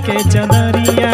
के चदरिया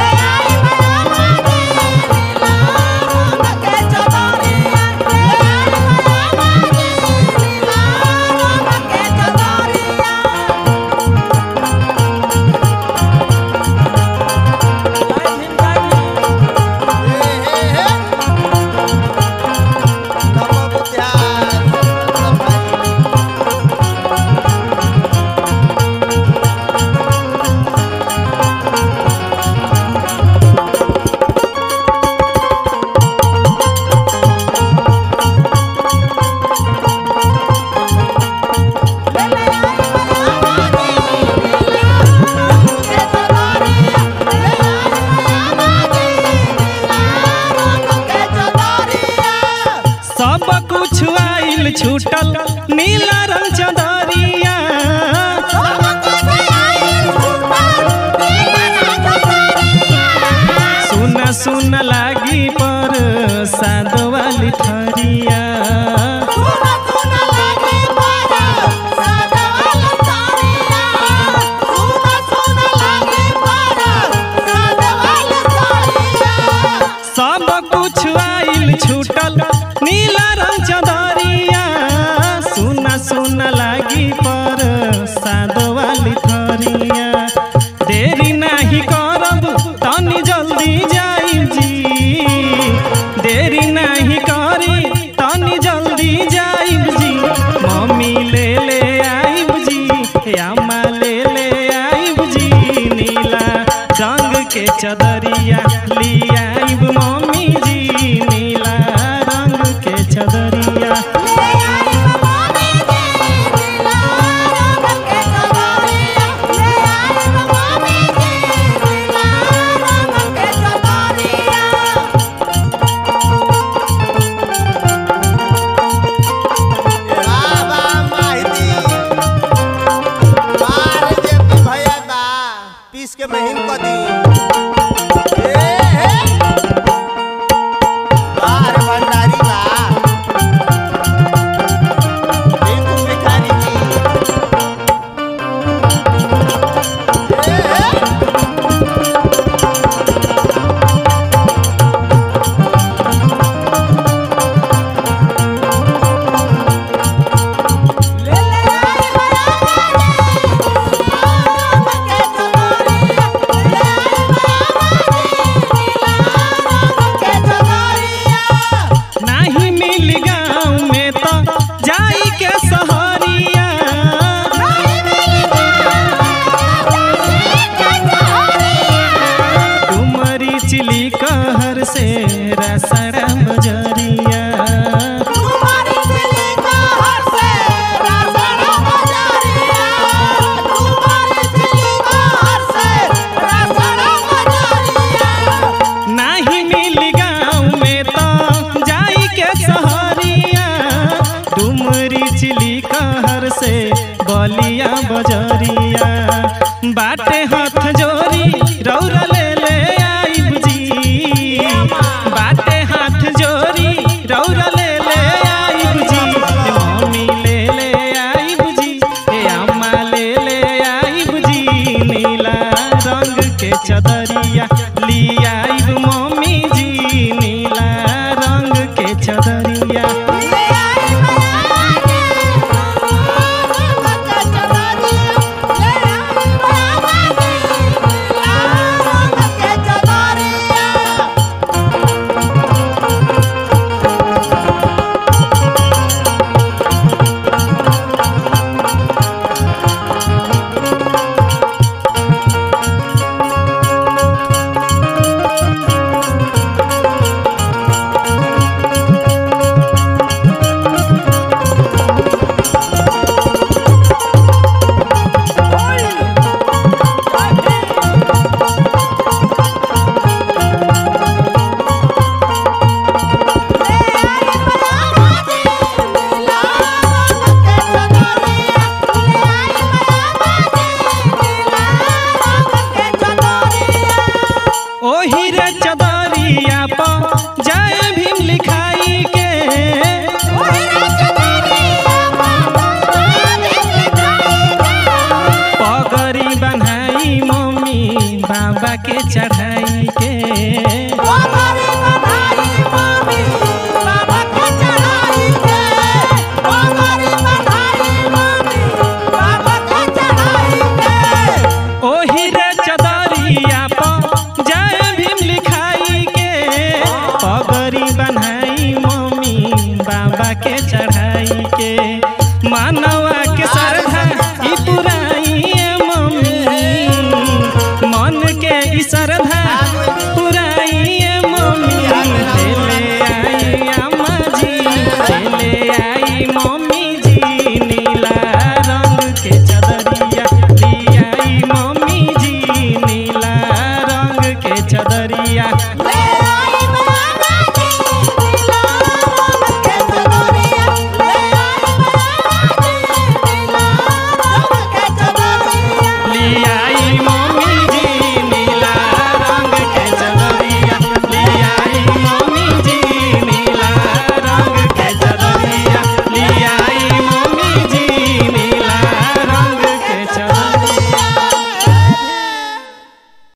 सब कुछ आइल छूटल नीला रंग चदरिया सुन सुन लागी पर साद वाली थरिया सब कुछ आइल छूटल नीला रंग चदरिया सुन सुन लागी पर साद वाली थरिया देरी नाही करब तनी जल्दी जाई जी देरी नाही करी तनी जल्दी जाई जी मम्मी ले ले आइब जी अम्मा ले ले आइब जी नीला रंग के चदरिया लियाइब मम्मी जी नीला रंग के चदरिया पीस के महीन क दी ए, हे। बाहर भंडारी बा टिंकू भिखारी जी ए, हे। नाही मिल गाँव में तो जाई के सहरिया डुमरी चिली कहर से रसड़ा बजरिया नाही मिल गाँव में तो जाई के सहरिया डुमरी चिली कहर से बलिया बजरिया बाटे हाथ जोरी रौरा ले ले आइब जी बाटे हाथ जोरी रौरा ले ले आइब जी ए मम्मी ले ले आइब जी ए अम्मा ले ले आइब जी नीला रंग के चदरिया लियाइब मम्मी जी नीला रंग के चदरिया बाबा के चढ़ाई के